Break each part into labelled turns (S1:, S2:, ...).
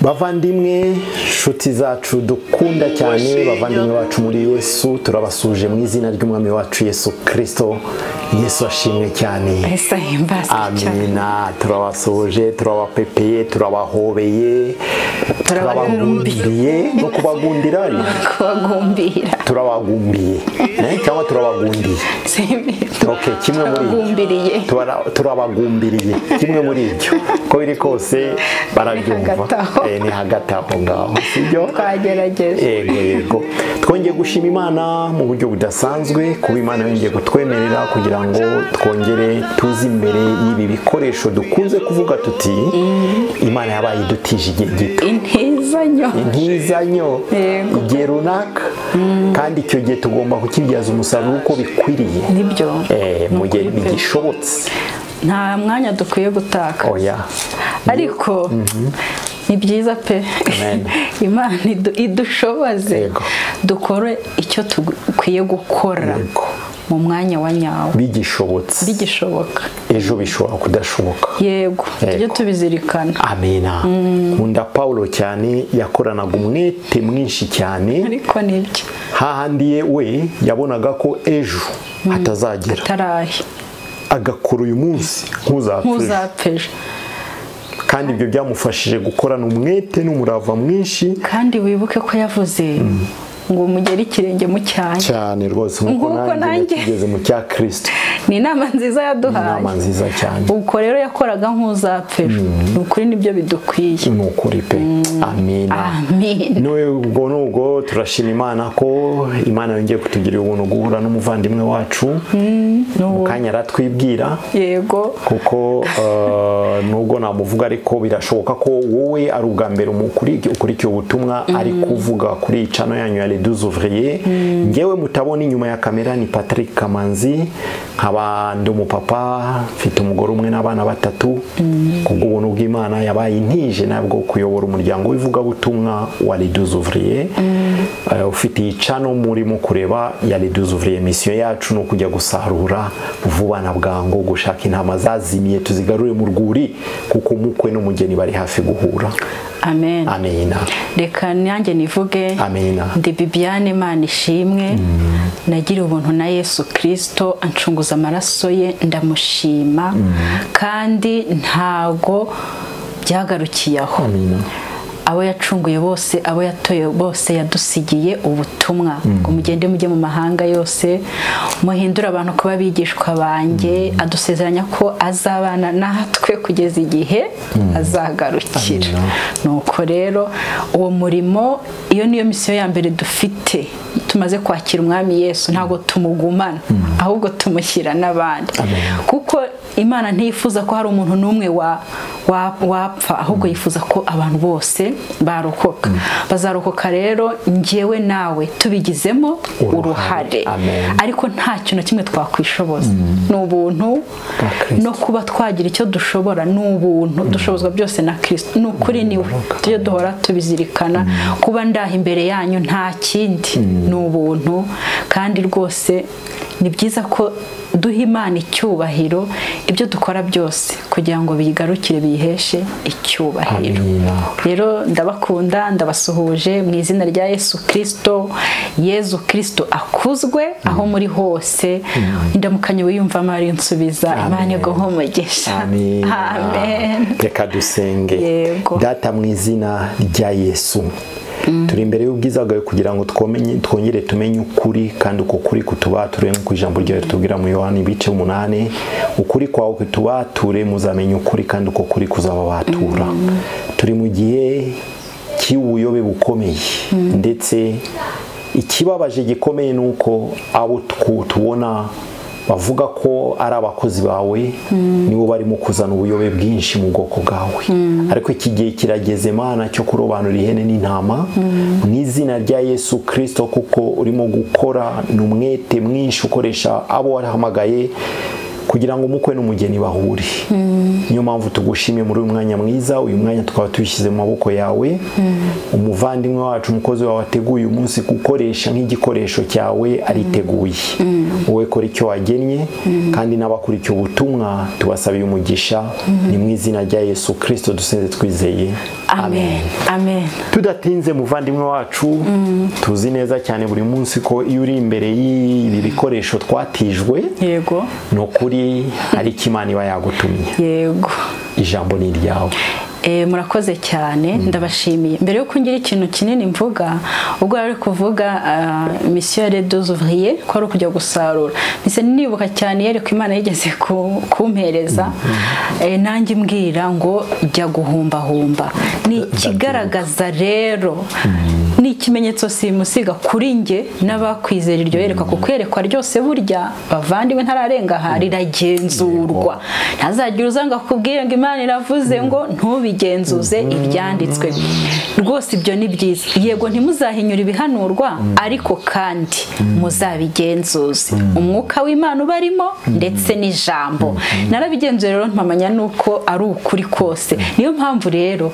S1: bavandimwe nshuti zacu dukunda cyane bavandimwe bacu muri yesu turabasuje mu izina ry'umwami wacu yesu kirisito yesu ashimwe cyane
S2: Yesu ahimbazwe cyane
S1: amina turabasuhuje turabapepeye turabahobeye turabagundiriye no kubagundira
S2: kubagumbira
S1: turabagumbiye eh, cyangwa turabagundiye ok kimwe muri
S2: Turabagumbiriye.
S1: Tubara- turabagumbiriye kimwe muri ibyo uko biri kose barabyumva
S2: hagati aho.
S1: Eh, ni hagati aho ngaho sibyo
S2: twagerageje
S1: yego yego twongeye gushima imana mu buryo budasanzwe kuba imana yongeye kutwemerera kugira ngo twongere tuze imbere y'ibi bikoresho dukunze kuvuga tuti imana yabaye idutije igihe gito
S2: intizanyo
S1: intizanyo
S2: Yego.
S1: igihe runaka kandi icyo gihe tugomba kukibyaza umusaruro uko bikwiriye
S2: nibyo
S1: Eh, mu gihe bigishobotse
S2: nta mwanya dukwiye gutaka
S1: oya
S2: ariko ni byiza pe
S1: Amen.
S2: imana idu- idushoboze
S1: Yego.
S2: dukore icyo dukwiye gukora
S1: Yego.
S2: mu mwanya wa nyawo
S1: bigishobotse
S2: bigishoboka
S1: ejo bishobora kudashoboka
S2: yego tujye
S1: Yego.
S2: tubizirikana
S1: amena nkunda paulo cyane yakoranaga umwete mwinshi cyane
S2: ariko nibyo
S1: hahandi ye we yabonaga ko ejo hatazagera
S2: tarahe
S1: agakora uyu munsi nk'uzapfa ejo.
S2: ntuzapfe
S1: kandi ibyo byamufashije gukorana umwete n'umurava mwinshi
S2: kandi wibuke ko yavuze ngo mugere ikirenge mu cyanyu
S1: cyane rwose nk'uko
S2: Nguko
S1: nanjye
S2: nanjye.
S1: tugeze mu cya kirisito
S2: ni inama nziza
S1: inama
S2: yaduhaye
S1: nziza cyane
S2: ubwo rero yakoraga nk'uzapfe ejo ni ukuri nibyo bidukwiye
S1: ni ukuri pe amina
S2: amen
S1: nubwo nubwo turashima imana ko imana yongeye kutugira ubuntu guhura n'umuvandimwe wacu mu
S2: n'uwo
S1: kanya aratwibwira
S2: yego
S1: kuko eh, nubwo namuvuga ariko birashoboka ko wowe ari ubwa mbere umukuri- ukurikiye ubutumwa ari kuvuga kuri cano yanyu ya leduze ouvrier ngewe mutabona inyuma ya kamera ni patrick kamanzi nkaba ndi umupapa mfite umugore umwe n'abana batatu kubw'ubuntu bw'imana yabaye intije nabwo kuyobora umuryango w'ivugabutumwa wa leduze ouvrier Eh, ufite iyi cano murimo kureba ya leduze ouvrier misiyo yacu ni ukujya gusarura vuba na bwangu gushaka intama zazimiye tuzigarure mu rwuri kuko umukwe n'umugeni bari hafi guhura
S2: amen
S1: amena
S2: reka nanjye nivuge
S1: amena
S2: ndi bibiane imana ishimwe nagiriye ubuntu na yesu kirisito anshunguza amaraso ye ndamushima kandi ntago byagarukiye aho
S1: amena
S2: abo yacunguye bose abo yatoye bose yadusigiye ubutumwa ngo mugende mujye mu mahanga yose muhindure abantu kuba abigishwa banjye adusezeranya ko azabana natwe kugeza igihe azagarukira nuko rero uwo murimo iyo niyo misiyo ya mbere dufite tumaze kwakira umwami yesu ntabwo tumugumana ahubwo tumushyira n'abandi kuko imana ntiyifuza ko hari umuntu n'umwe wa- wa- wapfa ahubwo yifuza ko abantu bose barokoka bazarokoka rero ngewe nawe tubigizemo
S1: Uruhare.
S2: uruhare
S1: Amen.
S2: ariko nta kintu na kimwe twakwishoboza ni ubuntu
S1: Bwa Kristo.
S2: no kuba twagira icyo dushobora ni ubuntu dushobozwa byose na kirisito ni ukuri niwe tujye duhora tubizirikana kuba ndaha imbere yanyu nta kindi ni ubuntu kandi rwose ni byiza ko duha imana icyubahiro ibyo dukora byose kugira ngo biyigarukire biyiheshe icyubahiro
S1: amena
S2: rero ndabakunda ndabasuhuje mu izina rya yesu kirisito yezu kirisito akuzwe aho muri hose indamukanyo wiyumvamo ari nsubiza imana iguhe umugisha
S1: Amina.
S2: amen
S1: reka dusenge
S2: Yego.
S1: data mu izina rya yesu turi imbere y'ubwiza bwawe kugira ngo twomenye- twongere tumenye ukuri kandi uko kuri kutubature nk'uko ijambo ryawe ritubwira mu yohani ibice umunani ukuri kwawe kutubature muzamenya ukuri kandi uko kuri kuzababatura turi mu gihe cy'ubuyobe bukomeye ndetse ikibabaje gikomeye ni uko abo twu- tubona bavuga ko ari abakozi bawe nibo barimo kuzana ubuyobe bwinshi mu bwoko bwawe ariko iki gihe kirageze mana cyo kurobanura ihene n'intama mu izina rya yesu kirisito kuko urimo gukora ni umwete mwinshi ukoresha abo warahamagaye kugira ngo umukwe n'umugeni bahure niyo mpamvu tugushimye muri uyu mwanya mwiza uyu mwanya tukaba tubishyize mu maboko yawe umuvandimwe wacu umukozi wawe wateguye uyu munsi gukoresha nk'igikoresho cyawe ariteguye wowe kora icyo wagennye kandi n'abakurikiye ubutumwa tubasabiye umugisha ni mu izina rya yesu kirisito dusenze twizeye
S2: amen amen
S1: tudatinze muvandimwe wacu tuzi neza cyane buri munsi ko iyo uri imbere y'ibi bikoresho twatijwe
S2: yego
S1: ni ukuri hari icyo imana iba yagutumye
S2: yego
S1: ijambo ni iryawe
S2: Eh, murakoze cyane ndabashimiye mbere yuko ngira ikintu kinini mvuga ubwo ari kuvuga ah, mission ya deux ouvriers ko ari ukujya gusarura mise nibuka cyane yari ku imana yigeze ku- kumpereza eh, nanjye imbwira ngo jya guhumbahumba ni ikigaragaza rero ni ikimenyetso simusiga kuri nge n'abakwizera iryo yerekwa kuko yerekwa ryose burya bavandimwe ntararenga aha riragenzurwa ntazagire uzanga kubwira ngo imana iravuze ngo ntubigenzuze ibyanditswe rwose ibyo ni byiza yego ntimuzahinyure ibihanurwa ariko kandi muzabigenzuze umwuka w'imana ubarimo ndetse n'ijambo narabigenzuye rero mpamanya nuko ari ukuri kose niyo mpamvu rero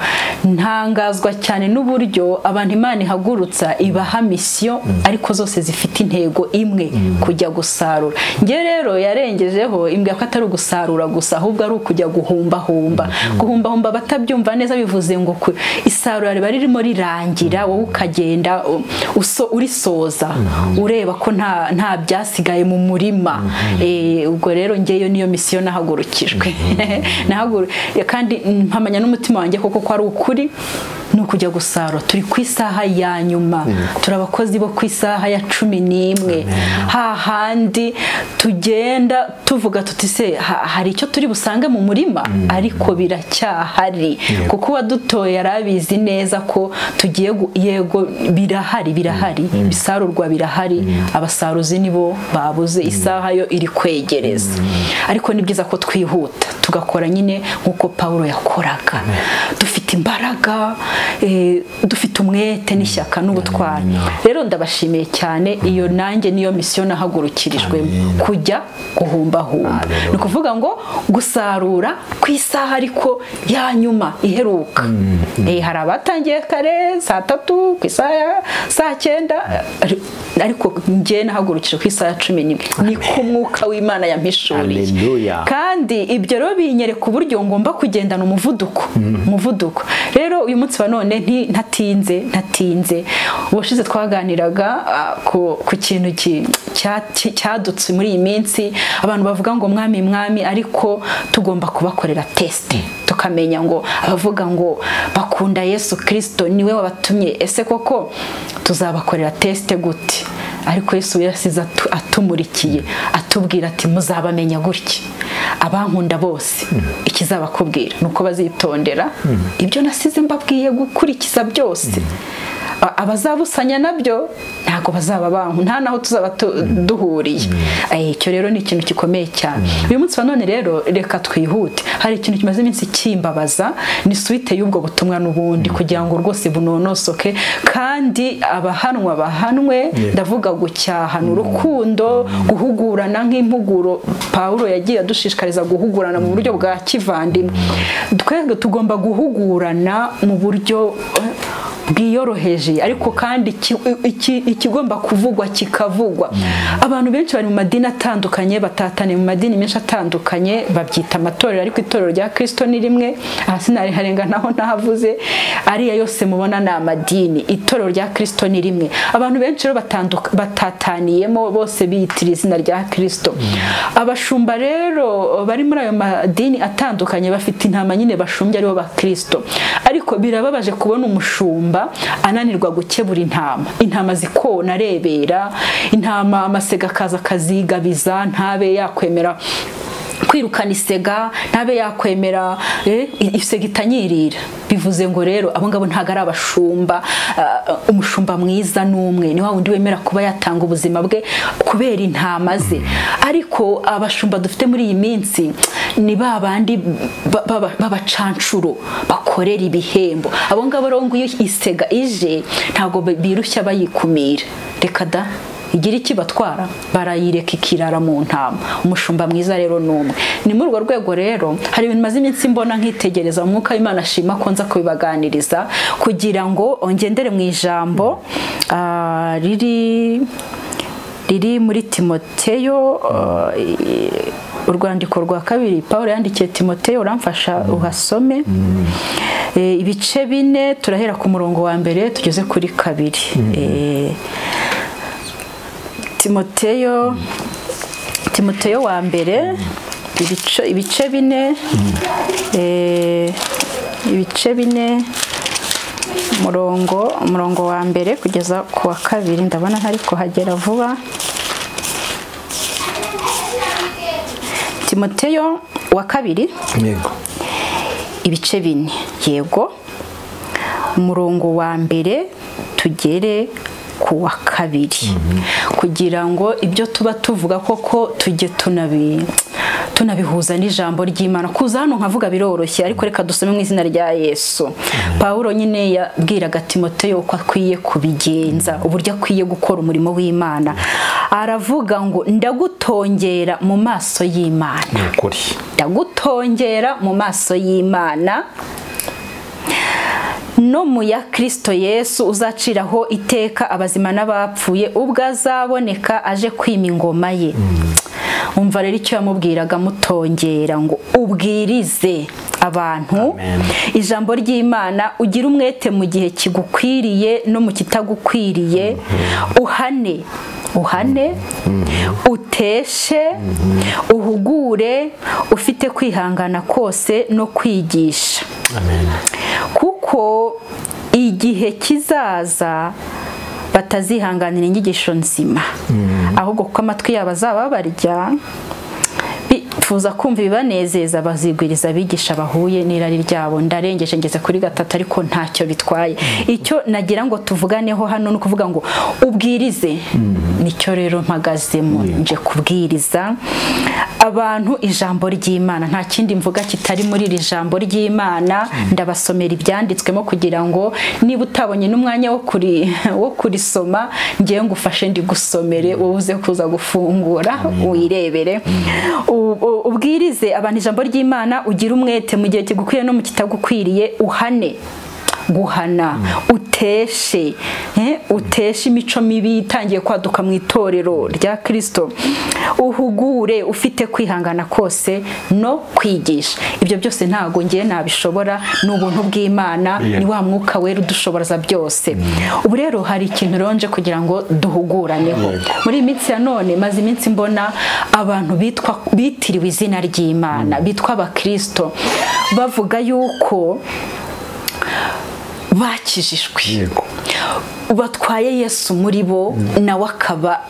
S2: ntangazwa cyane n'uburyo abantu imana ihagurutsa ibaha misiyo ariko zose zifite intego imwe kujya gusarura njye rero yarengejeho imbwa ko atari ugusarura gusa ahubwo ari ukujya guhumbahumba guhumbahumba abatabyumva neza bivuze ngo ku- isarura riba ririmo rirangira wowe ukagenda u- uso- urisoza ureba ko nta nta byasigaye mu murima Eh, ubwo rero ngeyo niyo misiyo nahagurukijwe Nahagur- kandi mpamanya n'umutima wanjye koko ko ari ukuri ni ukujya gusarura turi ku isaha ya nyuma turi abakozi bo ku isaha ya cumi n'imwe hahandi tugenda tuvuga tuti se ha- hari icyo turi busange mu murima ariko biracyahari kuko uwadutoye yari abizi neza ko tugiye gu- yego birahari birahari ibisarurwa birahari abasaruzi nibo babuze isaha yo iri kwegereza ariko ni byiza ko twihuta tugakora nyine nk'uko pawulo yakoraga dufite imbaraga eh, dufite umwete n'ishyaka n'ubutwari rero ndabashimiye cyane iyo nanjye niyo misiyo nahagurukirijwemo kujya guhumbahumba ni ukuvuga ngo gusarura ku isaha ariko ya nyuma iheruka Eh, hari abatangiye kare saa tatu ku isaha ya- saa cyenda ari- ariko njye nahagurukije ku isaha ya cumi n'imwe ni ku mwuka w'imana yampishuriye
S1: Hallelujah.
S2: kandi ibyo rero binyereka uburyo ngomba kugendana umuvuduko umuvuduko rero uyu munsi wa none nti- ntatinze ntatinze ubushize twaganiraga ah, ku ku kintu ki- cya- ki- cyadutse muri iyi minsi abantu bavuga ngo mwami mwami ariko tugomba kubakorera tesite tukamenya ngo abavuga ngo bakunda yesu kirisito niwe wabatumye ese koko tuzabakorera tesite gute ariko yesu yasize atu- atumurikiye atubwira ati muzabamenya gutya abankunda bose ikizabakubwira ni uko bazitondera ibyo nasize mbabwiye gukurikiza byose A- abazabusanya nabyo ntabwo bazaba banku nta naho tuzaba tu- duhuriye Eh, icyo rero ni ikintu gikomeye cyane uyu munsi wa none rero reka twihute hari ikintu kimaze iminsi kimbabaza ni suite y'ubwo butumwa n'ubundi kugira ngo rwose bunonosoke kandi abahanwa bahanwe ndavuga gucyahana urukundo guhugurana nk'impuguro pawulo yagiye adushishikariza guhugurana mu buryo bwa kivandimwe twebwe tugomba guhugurana mu buryo eh, bwiyoroheje ariko kandi iki- iki- ikigomba kuvugwa kikavugwa abantu benshi bari mu madini atandukanye batataniye mu madini menshi atandukanye babyita amatorero ariko itorero rya kirisito ni rimwe aha sinariharenga naho nahavuze ariya yose mubona ni amadini itorero rya kirisito ni rimwe abantu benshi rero batanduka- batataniyemo bose biyitira izina rya kirisito abashumba rero bari muri ayo madini atandukanye bafite intama nyine bashumbye aribo bakristo ariko birababaje kubona umushumba ananirwa gukebura intama intama zikona arebera intama amasega akaza akazigabiza ntabe yakwemera kwirukana isega ntabe yakwemera eh, isega itanyirira bivuze ngo rero abo ngabo ntabwo ari abashumba ah, umushumba mwiza n'umwe ni wa wundi wemera kuba yatanga ubuzima bwe kubera intama ze ariko abashumba dufite muri iyi minsi ni ba bandi ba- ba- b'abacanshuro bakorera ibihembo abo ngabo rero ngo iyo isega ije ntabwo birushya bayikumira reka da igira iki batwara barayireka ikirara mu ntama umushumba mwiza rero ni umwe ni muri urwo rwego rero hari ibintu maze iminsi mbona nkitegereza umwuka w'imana ashima ko nza kubibaganiriza kugira ngo ongendere mu ijambo ah, riri riri muri timoteyo eh, urwandiko rwa kabiri paul yandikiye timoteyo uramfasha uhasome Eh, ibice bine turahera ku murongo wa mbere tugeze kuri kabiri Eh, timoteyo timoteyo wa mbere ibice, ibice bine eh, ibice bine umurongo umurongo wa mbere kugeza ku wa kabiri ndabona ntari kuhagera vuba timoteyo wa kabiri
S1: yego
S2: ibice bine yego umurongo wa mbere tugere ku wa kabiri kugira ngo ibyo tuba tuvuga koko tujye tunabi tunabihuza n'ijambo ry'imana kuza hano nkavuga biroroshye ariko reka dusome mu izina rya yesu pawulo nyine yabwiraga timoteyo uko akwiye kubigenza uburyo akwiye gukora umurimo w'imana aravuga ngo ndagutongera mu maso y'imana
S1: ni ukuri
S2: ndagutongera mu maso y'imana no mu ya kirisito yesu uzaciraho iteka abazima n'abapfuye ubwo azaboneka aje kwima ingoma ye umva rero icyo yamubwiraga mutongera ngo ubwirize abantu
S1: Amen.
S2: ijambo ry'imana ugire umwete mu gihe kigukwiriye no mu kitagukwiriye uhane uhane uteshe uhugure ufite kwihangana kose no kwigisha
S1: amen
S2: kuko igihe kizaza batazihanganira inyigisho nzima ahubwo kuko amatwi yabo azaba barya bifuza kumva ibibanezeza bazigwiriza abigisha bahuye n'irari ryabo ndarengeje ngeze kuri gatatu ariko ntacyo bitwaye icyo nagira ngo tuvuganeho hano ni ukuvuga ngo ubwirize nicyo rero mpagazemo nje kubwiriza abantu ijambo ry'imana nta kindi mvuga kitari muri iri jambo ry'imana ndabasomera ibyanditswemo kugira ngo niba utabonye n'umwanya wo kuri wo kurisoma ngewe ngufashe ndigusomere wowe uze kuza gufungura wirebere U- u- ubwirize abantu ijambo ry'imana ugira umwete mu gihe kigukwiriye no mu kitagukwiriye uhane guhana uteshe eh, uteshe imico mibi itangiye kwaduka mu itorero rya kirisito uhugure ufite kwihangana kose no kwigisha ibyo byose ntabwo ngiye nabishobora ni ubuntu bw'imana
S1: Yeah.
S2: ni wa mwuka wera udushoboraza byose ubu rero hari ikintu ronje kugira ngo duhuguraneho
S1: Yego.
S2: muri iyi minsi ya none maze iminsi mbona abantu bitwa bitiriwe izina ry'imana bitwa abakirisito bavuga yuko bakijijwe
S1: yego
S2: batwaye yesu muri bo nawe akaba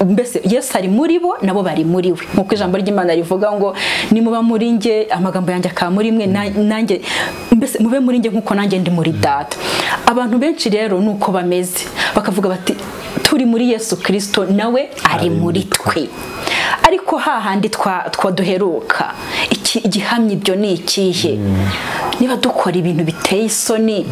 S2: mbese yesu ari muri bo nabo bari muri we nk'uko ijambo ry'imana rivuga ngo nimuba muri nge amagambo yanjye akaba muri mwe na- nanjye mbese mube muri nge nk'uko nanjye ndi muri data abantu benshi rero ni uko bameze bakavuga bati turi muri yesu kirisito nawe ari muri twe ariko hahandi twa twa duheruka iki igihamya ibyo ni ikihe niba dukora ibintu biteye isoni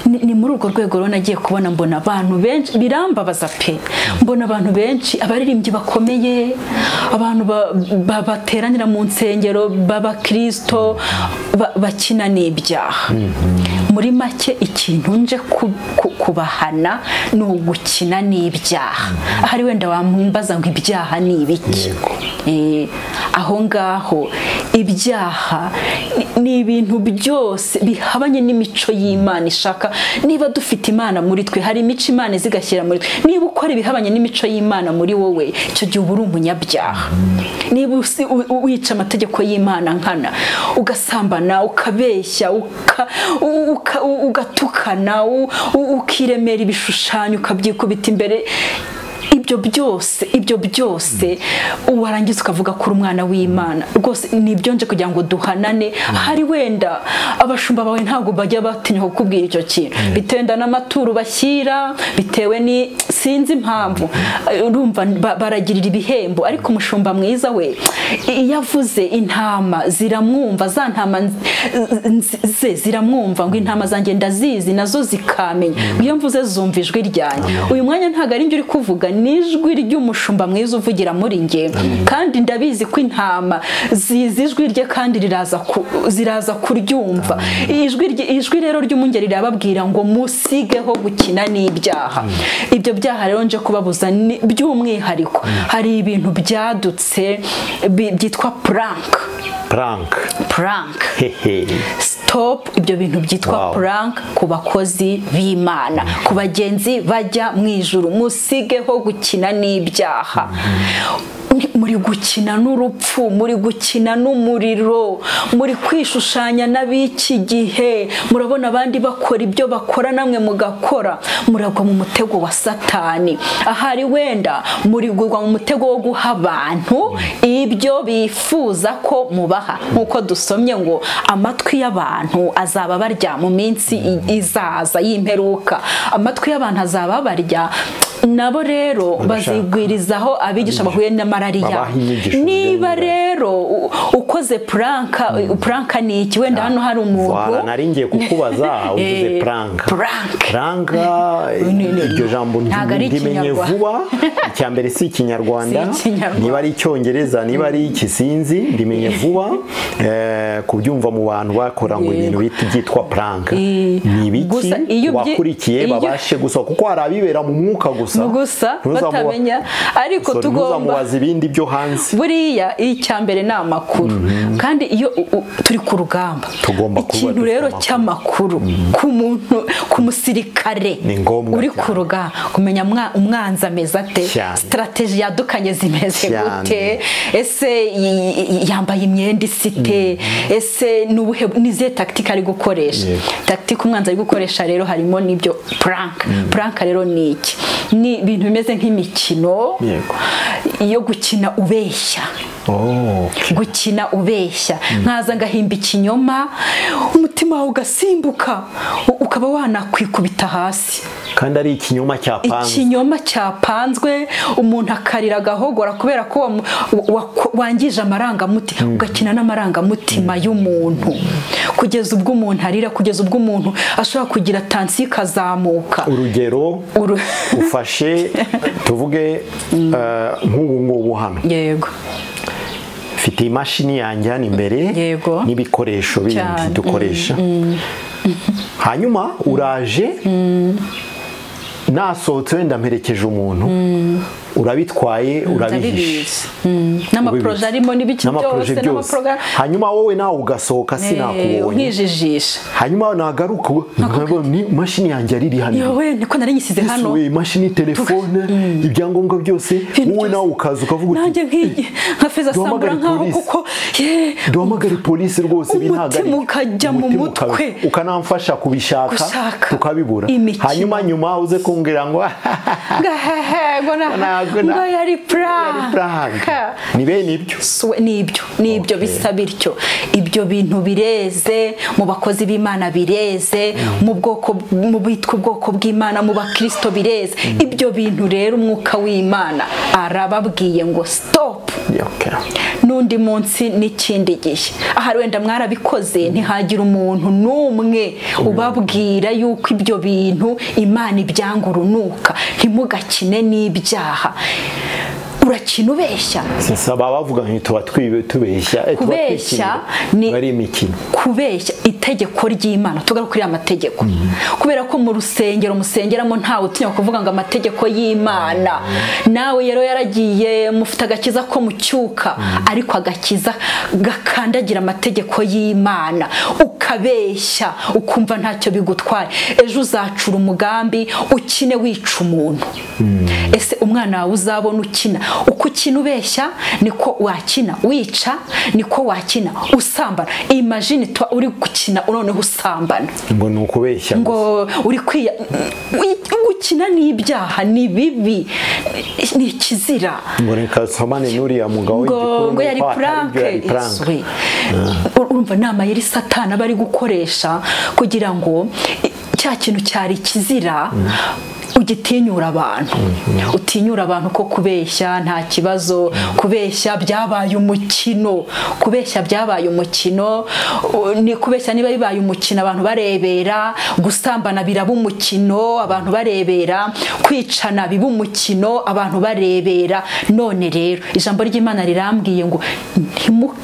S2: ni ni muri urwo rwego rero nagiye kubona mbona abantu benshi birambabaza pe mbona abantu benshi abaririmbyi bakomeye abantu ba- ba- bateranira mu nsengero b'abakirisito ba- bakina n'ibyaha muri make ikintu nje ku- ku- kubahana ni ugukina n'ibyaha ahari wenda wambaza ngo ibyaha ni ibiki Eh, aho ngaho ibyaha ni- ni ibintu byose bihabanye n'imico y'imana ishaka niba dufite imana muri twe hari imico imana izigashyira muri twe niba ukora ibihabanye nimico y'imana muri wowe icyo gihe uba uri umunyabyaha niba usi- u- u- wica amategeko y'imana nkana ugasambana ukabeshya uka- u- uka- u- ugatukana u- u- ukiremera ibishushanyo ukabyikubita imbere ibyo byose ibyo byose warangiza ukavuga ko uri umwana w'imana rwose ni ibyo nje kugira ngo duhanane hari wenda abashumba bawe ntabwo bajya batinya kukubwira icyo kintu bitewe wenda n'amaturo bashyira bitewe ni sinzi impamvu Eh, urumva ba- baragirira ibihembo ariko umushumba mwiza we iyo avuze intama ziramwumva za ntama nz- nz- ze ziramwumva ngo intama zanjye ndazizi nazo zikamenya iyo mvuze zumva ijwi ryanjye uyu mwanya ntabwo ari njye uri kuvuga ni ni ijwi ry'umushumba mwiza uvugira muri nge kandi ndabizi ko intama zizi ijwi rye kandi riraza ku- ziraza kuryumva ijwi rye- ijwi rero ry'umwungeri rirababwira ngo musigeho gukina n'ibyaha ibyo byaha rero nje kubabuza ni- by'umwihariko hari ibintu byadutse bi- byitwa purank
S1: prank
S2: purank
S1: hehe
S2: stop ibyo bintu byitwa
S1: Wow.
S2: prank ku bakozi b'imana ku bagenzi bajya mu ijuru musigeho gukina n'ibyaha muri gukina n'urupfu muri gukina n'umuriro muri kwishushanya n'ab'iki gihe murabona abandi bakora ibyo bakora namwe mugakora muragwa mu mutego wa satani ahari wenda murigurwa mu mutego wo guha abantu ibyo bifuza ko mubaha nk'uko dusomye ngo amatwi y'abantu azaba barya mu minsi i- izaza y'imperuka amatwi y'abantu azaba barya nabo rero
S1: Barashaka.
S2: bazigwirizaho abigisha bahuye na malariya
S1: Babaha inyigisho
S2: niba
S1: zijyanye
S2: rero u- ukoze puranka puranka ni iki wenda hano hari
S1: Voilà,
S2: umuntu
S1: nari ngiye kukubaza uvuze
S2: Eh,
S1: prank
S2: prank.
S1: prank
S2: ni- ni-
S1: iryo jambo
S2: ntabwo ari
S1: ndimenye
S2: Ikinyarwanda.
S1: vuba icya mbere si ikinyarwanda
S2: Si Ikinyarwanda.
S1: niba ari icyongereza niba ari ikisinzi ndimenye vuba Eh, kubyumva mu bantu bakora ngo ibintu bit- byitwa prank
S2: Eh,
S1: ni ibiki
S2: gusa iyo byi-
S1: wakurikiye
S2: iyo-
S1: babashe gusa kuko hari abibera mu mwuka gusa
S2: gusa
S1: Ntuzamuba-
S2: batamenya ariko
S1: Sorry,
S2: tugomba
S1: ntuzamubaza ibindi byo hanze
S2: buriya icyambere ni amakuru kandi iyo u- u- turi ku rugamba
S1: Tugomba kuba
S2: ikintu
S1: dufite
S2: rero
S1: amakuru.
S2: cy'amakuru ku muntu ku musirikare
S1: Ni ngombwa
S2: uri
S1: cyane.
S2: ku rugamba kumenya mwa- umwanzi ameze ate
S1: Cyane.
S2: sitarateji yadukanye zimeze
S1: Cyane.
S2: gute ese y- y- yambaye imyenda isite ese ni ubuhe nizihe tagitike ari gukoresha
S1: Yego.
S2: tagitike umwanzi ari gukoresha rero harimo n'ibyo puranka puranka rero ni iki ni ibintu bimeze nk'imikino
S1: Yego.
S2: yo gukina ubeshya
S1: Oh, okay.
S2: gukina ubeshya nkaza ngahimba ikinyoma umutima wawe ugasimbuka u- ukaba wanakwikubita hasi
S1: kandi ari ikinyoma cya prank
S2: ikinyoma cyapanzwe umuntu akarira agahogora kubera ko wamu- wa- wangije amarangamutima ugakina n'amarangamutima y'umuntu kugeza ubwo umuntu arira kugeza ubwo umuntu ashobora kugira tansiyo ikazamuka
S1: urugero
S2: Uru-
S1: ufashe tuvuge eh, nk'ubu ngubu hano
S2: yego
S1: mfite imashini yanjye hano imbere
S2: Yego.
S1: n'ibikoresho bindi
S2: Cyane.
S1: dukoresha hanyuma uraje nasohotse wenda mperekeje umuntu urabitwaye urabihishe
S2: ndabibizi Mm. n'amaporoje arimo n'ibiki byose
S1: n'amaporoje byose
S2: n'amaporogaramu
S1: hanyuma wowe nawe ugasohoka
S2: Eh,
S1: sinakubonye
S2: nkijijisha
S1: hanyuma nagaruka ni imashini yanjye yariri hano
S2: yowe niko nari nyisize
S1: Ese
S2: hano
S1: we imashini telefone ibyangombwa byose wowe nawe ukaza ukavuga uti
S2: nanjye nk'igi nka feza
S1: Duhamagare
S2: sambura nkaho
S1: polisi.
S2: kuko ye
S1: duhamagare polisi rwose
S2: Umutima
S1: binahagarika."
S2: ukajya mu
S1: Umutima
S2: mutwe.
S1: ukabi- ukanamfasha kubishaka
S2: Gushaka
S1: tukabibura
S2: imikino.
S1: hanyuma nyuma uze kumbwira ngo
S2: ngahehe ngo na
S1: Ntabwo na-
S2: ngo yari
S1: yari prank."
S2: prank
S1: ni bene ibyo
S2: Suwe- ni ibyo ni ibyo
S1: Okay.
S2: bisa bityo ibyo bintu bireze mu bakozi b'imana bireze mu bwoko mu bitwa ubwoko bw'imana mu bakristo bireze ibyo bintu rero umwuka w'imana arababwiye ngo stop
S1: Okay.
S2: n'undi munsi n'ikindi gihe ahari wenda mwarabikoze ntihagira umuntu n'umwe ubabwira yuko ibyo bintu imana ibyanga urunuka ntimugakine n'ibyaha urakina ubeshya
S1: sisa baba bavuga ngo tuba twibe tubeshya eh, tuba
S2: Kubeshya
S1: twikinira.
S2: ni-
S1: ari imikino
S2: kubeshya itegeko ry'imana tugaruke kuri aya mategeko kubera ko mu rusengero musengeramo ntawe utinya kuvuga ngo amategeko y'imana nawe rero yaragiye mufite agakiza ko mucyuka ariko agakiza gakandagira amategeko y'imana ukabeshya ukumva ntacyo bigutwaye ejo uzacura umugambi ukine wica umuntu ese umwana wawe uzabona ukina uko ukina ubeshya niko wakina wica niko wakina usambana imagine tuba uri gukina noneho usambana
S1: ngo ni ukubeshya gusa.
S2: ngo uri kwiya wi- gukina n'ibyaha ni bibi ni ikizira
S1: ngo reka nsomane n'uriya mugabo
S2: ngo ngo
S1: w'igikuru
S2: yari
S1: nuko atari byo
S2: puranke
S1: yari prank.
S2: iswe urumva nama yari satana bari gukoresha kugira ngo i- cya kintu cyari kizira ugitinyura abantu utinyura abantu ko kubeshya nta kibazo kubeshya byabaye umukino kubeshya byabaye umukino u- ni kubeshya niba bibaye umukino abantu barebera gusambana biraba umukino abantu barebera kwicana biba umukino abantu barebera none rero ijambo ry'imana rirambwiye ngo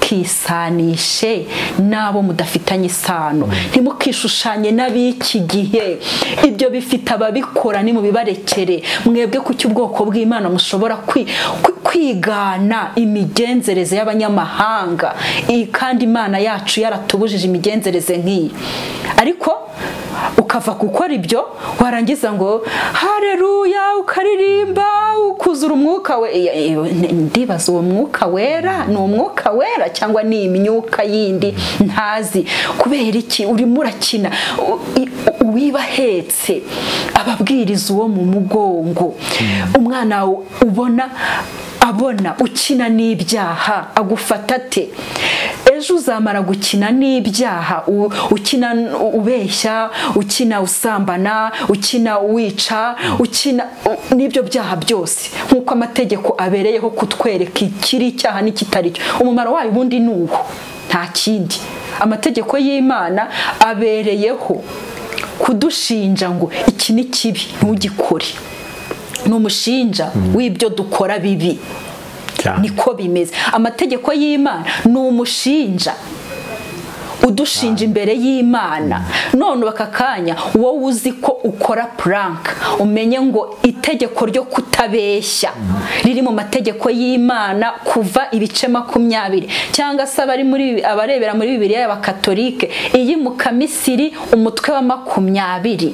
S2: ntimukisanishe n'abo mudafitanye isano ntimukishushanye n'ab'iki gihe ibyo bifite ababikora nimubibarekere mwebwe kuki ubwoko bw'imana mushobora kwi- kwi- kwigana imigenzereze y'abanyamahanga iyi kandi imana yacu yaratubujije imigenzereze nk'iyi ariko ukava gukora ibyo warangiza ngo hareruya ukaririmba ukuzura umwuka we Iya- iyo- n- ndibaza uwo mwuka wera ni umwuka wera cyangwa ni imyuka yindi ntazi kubera iki urimo urakina U- i- uwiba ahetse ababwiriza uwo mu mugongo umwana w- ubona abona ukina n'ibyaha agufata ate ejo uzamara gukina n'ibyaha u- ukina n- ubeshya ukina usambana ukina wica ukina u- n'ibyo byaha byose nk'uko amategeko abereyeho kutwereka ikiri icyaha n'ikitari cyo umumaro wayo ubundi ni uwo nta kindi amategeko y'imana abereyeho kudushinja ngo iki ni kibi ntugikore ni umushinja w'ibyo dukora bibi
S1: cyane
S2: niko bimeze amategeko y'imana ni umushinja udushinja imbere y'imana none ubu aka kanya wowe uzi ko ukora puranka umenye ngo itegeko ryo kutabeshya riri mu mategeko y'imana kuva ibice makumyabiri cyangwa se abari muri abarebera muri bibiriya y'abakatolike iyi mukamisiri umutwe wa makumyabiri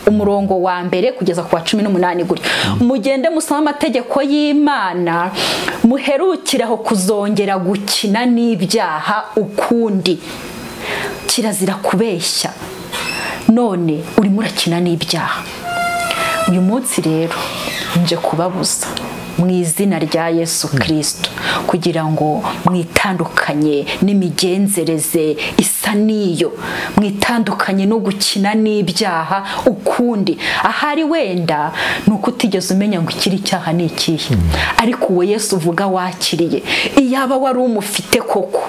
S2: umurongo wa mbere kugeza ku wa cumi n'umunani gutyo mugende musoma amategeko y'imana muherukiraho kuzongera gukina n'ibyaha ukundi kirazira kubeshya none urimo urakina n'ibyaha uyu munsi rero nje kubabuza mu izina rya yesu kirisito kugira ngo mwitandukanye n'imigenzereze isa n'iyo mwitandukanye no gukina n'ibyaha ukundi ahari wenda ni uko utigeze umenya ngo ikiri icyaha ni ikihe ariko uwo yesu uvuga wakiriye iyaba wari umufite koko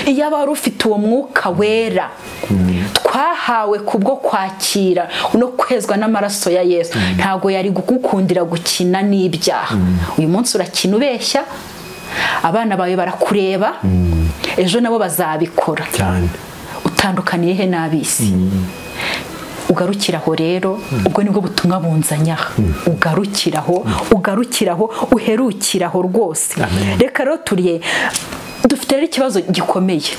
S2: iyaba wari ufite uwo mwuka wera twahawe kubwo kwakira no kwezwa n'amaraso ya yesu ntabwo yari gukundira gukina n'ibyaha uyu munsi urakina ubeshya abana bawe barakureba ejo nabo bazabikora
S1: cyane
S2: utandukaniye he n'ab'isi ugarukiraho rero ubwo nibwo butumwa bunzanyaho ugarukiraho ugarukiraho uherukiraho rwose
S1: Amen.
S2: reka rero turiye dufite rero ikibazo gikomeye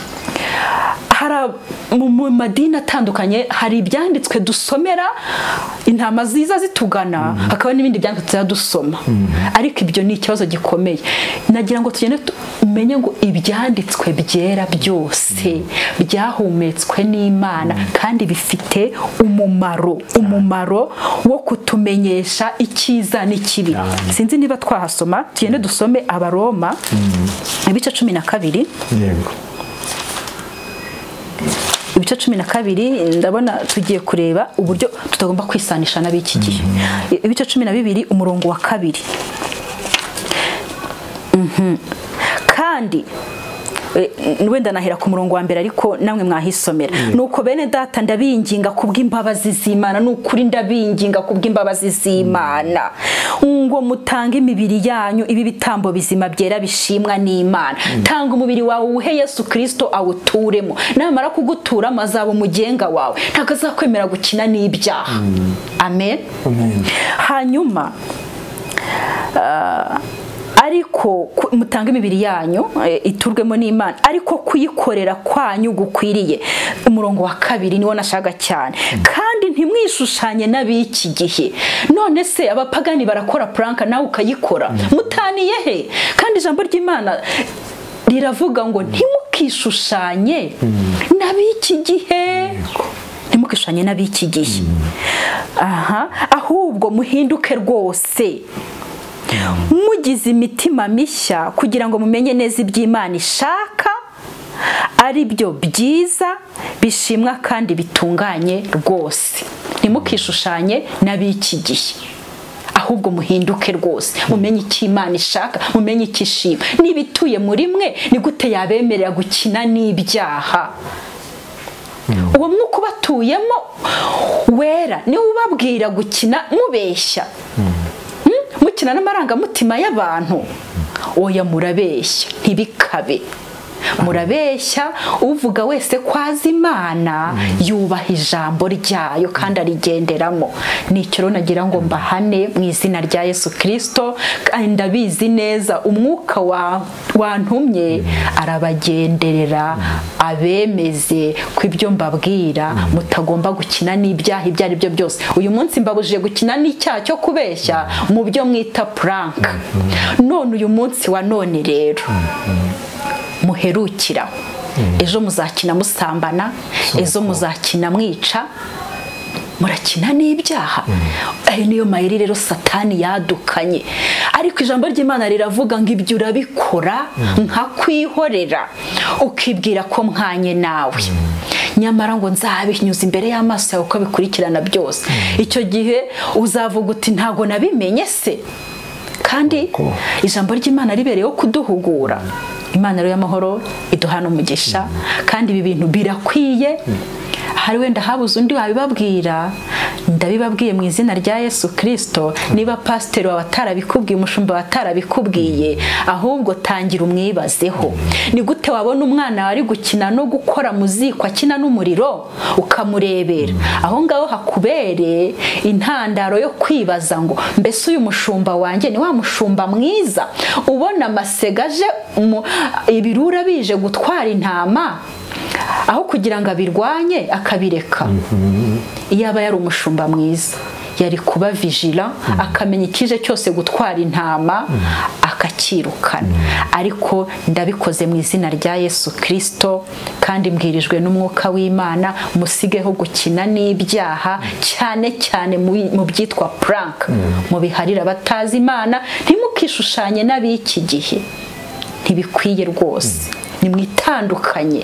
S2: hari ab- mu mu madini atandukanye hari ibyanditswe dusomera intama ziza zitugana hakaba n'ibindi byanditswe tuza dusoma ariko ibyo ni ikibazo gikomeye nagira ngo tugende tumenye ngo ibyanditswe byera byose byahumetswe n'imana kandi bifite umumaro umumaro wo kutumenyesha icyiza n'ikibi
S1: Cyane.
S2: sinzi niba twahasoma tugende dusome abaroma ibice cumi na kabiri
S1: yego
S2: ibice cumi na kabiri ndabona tugiye kureba uburyo tutagomba kwisanisha n'ab'iki gihe ibice cumi na bibiri umurongo wa kabiri Mhm. kandi e, n- wenda nahera ku murongo wa mbere ariko namwe mwahisomera nuko bene data ndabinginga kubw'imbabazi z'imana ni ukuri ndabinginga kubw'imbabazi z'imana ngo mutange imibiri yanyu ibi bitambo bizima byera bishimwa n'imana tanga umubiri wawe uwuhe yesu kirisito awuturemo namara kuguturamo azaba umugenga wawe ntabwo azakwemera gukina n'ibyaha amen
S1: Amen.
S2: hanyuma ah, ariko ku- mutange imibiri yanyu eh, iturwemo n'imana ariko kuyikorera kwanyu gukwiriye umurongo wa kabiri niwo nashaka cyane kandi ntimwishushanye n'ab'iki gihe none se abapagani barakora puranka nawe ukayikora mutaniye he kandi ijambo ry'imana riravuga ngo ntimukishushanye n'ab'iki gihe ntimukishushanye n'ab'iki gihe aha ahubwo muhinduke rwose mugize imitima mishya kugira ngo mumenye neza iby'imana ishaka ari byo byiza bishimwa kandi bitunganye rwose ntimukishushanye n'ab'iki gihe ahubwo muhinduke rwose mumenye icyo imana ishaka mumenye icyo ishima niba ituye muri mwe ni gute yabemerera gukina n'ibyaha uwo mwuka ubatuyemo wera niwe ubabwira gukina mubeshya mukina n'amarangamutima y'abantu oya murabeshya ntibikabe murabeshya uvuga wese ko azi imana yubaha ijambo ryayo kandi arigenderamo nicyo nagira ngo mbahane mu izina rya yesu kirisito kandi ndabizi neza umwuka wantumye arabagenderera abemeze ko ibyo mbabwira mutagomba gukina n'ibyaha ibyo ari byo byose uyu munsi mbabujije gukina n'icyaha cyo kubeshya mu byo mwita puranka none uyu munsi wa none rero muherukira ejo muzakina musambana ejo muzakina mwica murakina n'ibyaha ayo niyo mayeri rero satani yadukanye ariko ijambo ry'imana riravuga ngo ibyo urabikora nkakwihorera ukibwira ko mwanye nawe nyamara ngo nzabinyuze imbere y'amaso yawe uko bikurikirana byose icyo gihe uzavuga uti ntabwo nabimenye se kandi ijambo ry'imana ribereyeho kuduhugura imana rero y'amahoro iduhana umugisha kandi ibi bintu birakwiye hari wenda habuze undi wabibabwira ndabibabwiye mu izina rya yesu kirisito niba pasiteri wawe atarabikubwiye umushumba wawe atarabikubwiye ahubwo tangira umwibazeho ni gute wabona umwana wari gukina no gukora mu ziko akina n'umuriro ukamurebera aho ngaho hakubereye intandaro yo kwibaza ngo mbese uyu mushumba wanjye ni wa mushumba mwiza ubona aje ibirura bije gutwara intama aho kugira ngo abirwanye akabireka iyo aba yari umushumba mwiza yari kuba vijira akamenya ikije cyose gutwara intama akacyirukana ariko ndabikoze mu izina rya yesu kirisito kandi mbwirijwe n'umwuka w'imana musigeho gukina n'ibyaha cyane cyane mu byitwa puranka mubiharire abatazi imana ntimukishushanye n'ab'iki gihe ntibikwiye rwose ni mwitandukanye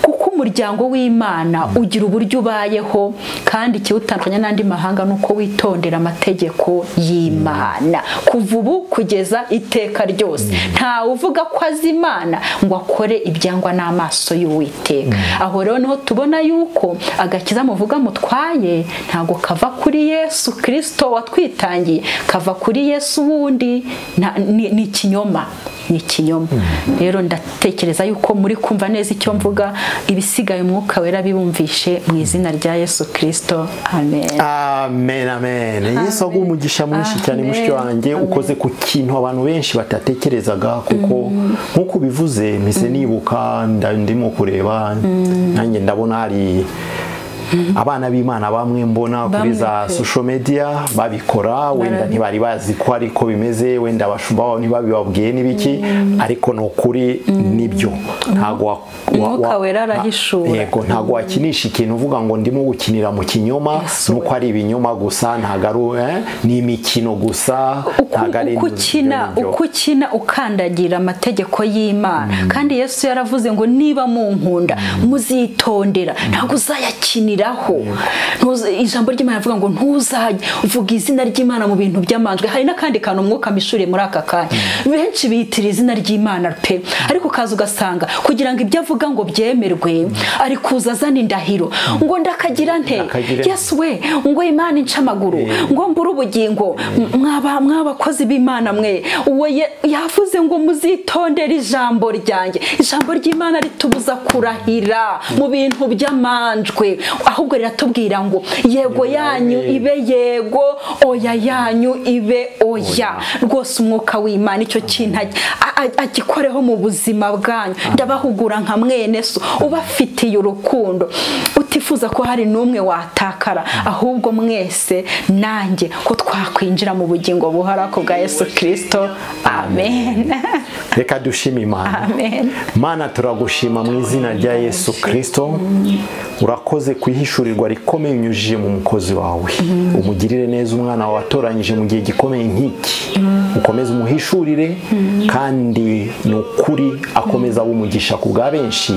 S2: kuko umuryango w'imana ugira uburyo ubayeho kandi ikiwutandukanya n'andi mahanga ni uko witondera amategeko y'imana kuva ubu kugeza iteka ryose ntawe uvuga ko azi imana ngo akore ibyangwa n'amaso y'uwiteka aho rero niho tubona yuko agakiza muvuga mutwaye ntabwo kava kuri yesu kirisito watwitangiye kava kuri yesu wundi ni ikinyoma ni ikinyoma rero ndatekereza yuko muri kumva neza icyo mvuga ibisigaye umwuka wera bibumvishe mu izina rya yesu kirisito amen
S1: amen amen yesu aguha umugisha mwinshi cyane mushiki wanjye ukoze ku kintu abantu benshi batatekerezaga kuko nk'uko ubivuze mpise nibuka ndimo kureba nanjye ndabona hari abana b'imana bamwe mbona kuri za social media babikora wenda ntibari bazi ko ariko bimeze wenda abashumba babo ntibabibabwiye n'ibiki ariko ni ukuri nibyo ntabwo ntabwo wakinisha ikintu uvuga ngo ndimo gukinira mu kinyoma nuko ari ibinyoma gusa ntabwo ari ni imikino gusa
S2: uko ukina ukandagira amategeko y'imana kandi yesu yaravuze ngo niba mu nkunda muzitondera ntabwo uzayakinira ijambo ry'imana rivuga ngo ntuzajye uvuga izina ry'imana mu bintu by'amanjwe hari n'akandi kantu umwuka mishuriye muri aka kanya benshi biyitira izina ry'imana pe ariko ukaza ugasanga kugira ngo ibyo avuga ngo byemerwe ari kuza azana indahiro ngo ndakagira nte yesu we ngo imana ince amaguru ngo mbure ubugingo mw'abakozi b'imana mwe uwo yavuze ngo muzitondere ijambo ryanjye ijambo ry'imana ritubuza kurahira mu bintu by'amanjwe ahubwo riratubwira ngo yego yanyu ibe yego oya yanyu ibe oya rwose umwuka w'imana icyo kintu agikoreho mu buzima bwanyu ndabahugura nka mwene so ubafitiye urukundo utifuza ko hari n'umwe watakara ahubwo mwese nanjye ko twakwinjira mu bugingo buhara bwa yesu kirisito amen
S1: reka dushima imana mana turagushima mu izina rya yesu kirisito urakoze ku ihishurirwa rikomeye unyujije mu mukozi wawe umugirire neza umwana wawe watoranyije mu gihe gikomeye nk'iki ukomeze umuhishurire kandi ni ukuri akomeza aba umugisha ku bwa benshi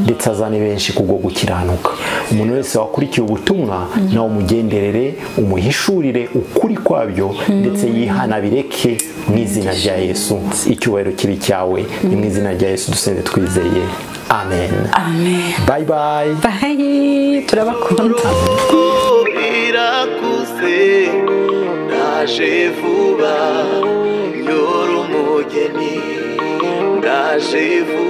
S1: ndetse azane benshi kubwo gukiranuka umuntu wese wakurikiye ubutumwa nawe umugenderere umuhishurire ukuri kwabyo ndetse yihanabireke mu izina rya yesu icyubahiro kibi cyawe ni mu izina rya yesu dusebe twizeye amen
S2: amen
S1: bayi bayi
S2: bayi turabakunda
S3: birakuze ndaje vuba yora umugeni ndaje vuba